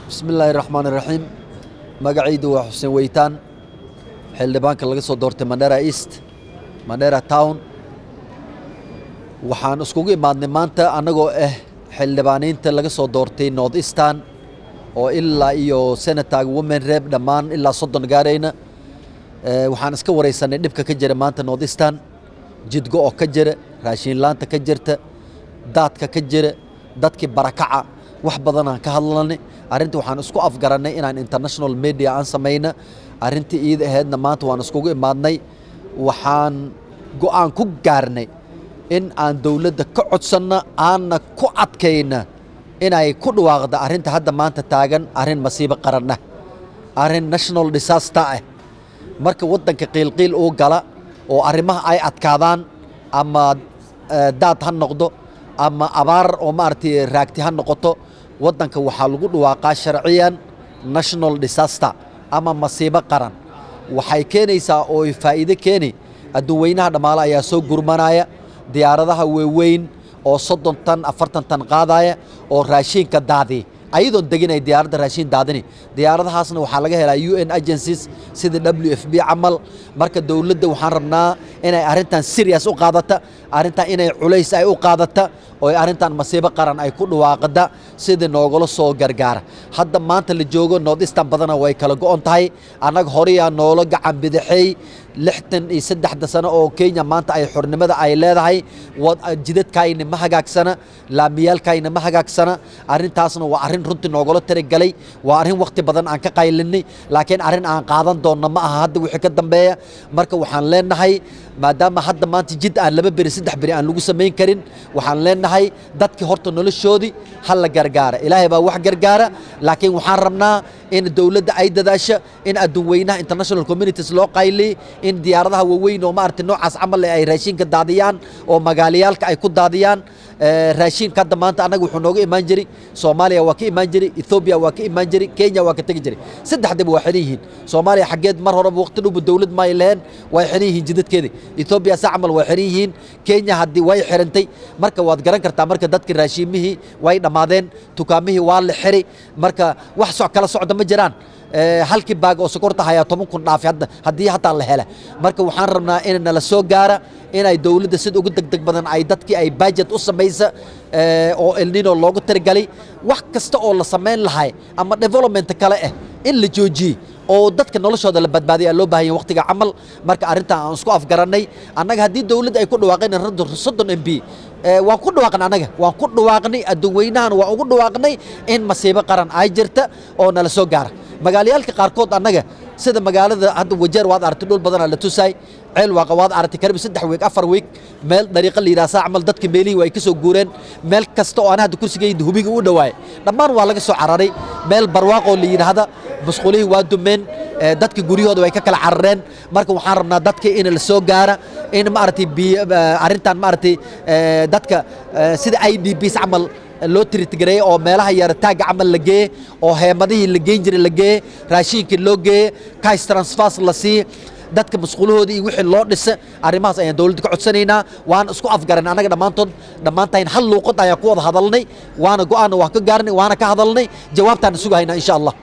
bismillaahi raxmaan iraxiim magacaydu waa xuseen weytaan xildhibaanka laga soo doortay mandera east mandera town waxaan iskugu imaadnay maanta annagoo ah xildhibaaniinta laga soo doortay north eastern oo ilaa iyo senataga women rep dhammaan ilaa soddon gaarayna waxaan iska wareysanay dhibka ka jira maanta north eastern jidgo oo ka jira raashiinlaanta ka jirta daadka ka jira dadkii barakaca wax badanaan ka hadlanay arrinta waxaan isku afgarannay inaan international media aan samayna arrintii iida ahaydna maanta waan iskugu imaadnay waxaan go'aan ku gaarnay in aan dowladda ka codsanno aanna ku adkayna inay ku dhawaaqda arrinta hadda maanta taagan arrin masiibo qaranah arrin national disaster ah marka waddanka qiilqiil uu gala oo arrimaha ay adkaadaan ama daad ha noqdo ama abaar oo maaragtay raagti ha noqoto waddanka waxaa lagu dhawaaqaa sharciyan national disaster ama masiibo qaran waxay keenaysaa oo faa'iido keeni adduunweynaha dhammaale ayaa soo gurmanaya diyaaradaha waaweyn oo soddon tan afartan tan qaadaya oo raashiinka daadiya ayadoon deginay diyaaradda raashiin daadini diyaaradahaasna waxaa laga helaa u n agencies sida w f b camal marka dowladda waxaan rabnaa inay arrintan serious u qaadata arrintan inay culays ay u qaadata oo arrintan masiibo qaran ay ku dhawaaqada sidii noogala soo gargaara hadda maanta la joogo north eastern badana way kala go'on tahay annaga horeyaa noola gacan bidixay lixtan iyo saddexda sano oo kenya maanta ay xornimada ay leedahay jidadkayna ma hagaagsana laamiyaalkayna ma hagaagsana arrintaasna waa arrin runtii noogala taragelay waa arrin wakhti badan aan ka qaylinay laakiin arrin aan qaadan doonno ma aha hadda wixii ka dambeeya marka waxaan leenahay maadaama hadda maanta jid aan laba beri saddex beri aan lagu samayn karin waxaan leenahay dadkii horta noloshoodii ha la gargaara ilaahay baa wax gargaara laakiin waxaan rabnaa in dowladda ay dadaasho in adduunweynaha international communities loo qayliy in diyaaradaha waaweyn oo maaragtay noocaas camal ay raashiinka daadiyaan oo magaalayaalka ay ku daadiyaan raashiinka hadda maanta annaga wuxuu nooga imaan jiray soomaaliya waa ka imaan jiray ethoobiya waa ka imaan jiray kenya waa ka tegi jiray saddexdaba waa xiran yihiin soomaaliya xaggeed mar horeba waqti dhowba dowlad ma ay leheen way xiran yihiin jidadkeeda ethoobiya sa camal way xiran yihiin kenya haddii way xirantay marka waad garan kartaa marka dadka raashiimihii way dhammaadeen dukaamihii waa la xiri marka wax so kala socda ma jiraan halkii baag oo sokorta hayaa toban kun dhaafi haddii hataa la hela marka waxaan rabnaa in nala soo gaara inay dowladda sida ugu degdeg badan ay dadkii ay budget u samaysa oo elnino loogu tirigalay wax kasta oo la samayn lahay ama development kale ah in la joojiyey oo dadka noloshooda la badbaadiya loo baahan yahay waqtiga camal marka arrintan aan isku afgarannay annaga haddii dowladda ay ku dhawaaqeen soddon m b waan ku dhawaaqnay annaga waan ku dhawaaqnay adduunweynahan waan ugu dhawaaqnay in masiibo qaran ay jirta oo nala soo gaara magaalayaalka qaarkood annaga sida magaalada hadda wajeer waad aragtay dhul badanaa la tusaay ceel waaqa waad aragtay karibi saddex wiig afar wiig meel dariiqa la yidhaha saa camal dadka meelihii waa ay ka soo guureen meel kasta oo ana hadda kursigayda hubiga u dhawaay dhammaan waa laga soo cararay meel barwaaqoo la yidhaahda musqulihii waa dumeen dadka guryahooda way ka kala carareen marka waxaan rabnaa dadka in la soo gaara in maaragtay arrintan maaragtay dadka sida i d bs camal loo tiritgareeye oo meelaha yarataagga camal la geeye oo heemadihii la geyn jiray la geeye raashiinkii loo geeye kais transfers la siiye dadka masquulahoodii iyo wixii loo dhisa arrimahaas ayaan dowladda ka codsanaynaa waana isku afgaran annaga dhammaantood dhammaantayn hal luuqad ayaan ku wada hadalnay waana go'aanna waa ka gaarnay waana ka hadalnay jawaabtaana sugahaynaa insha allah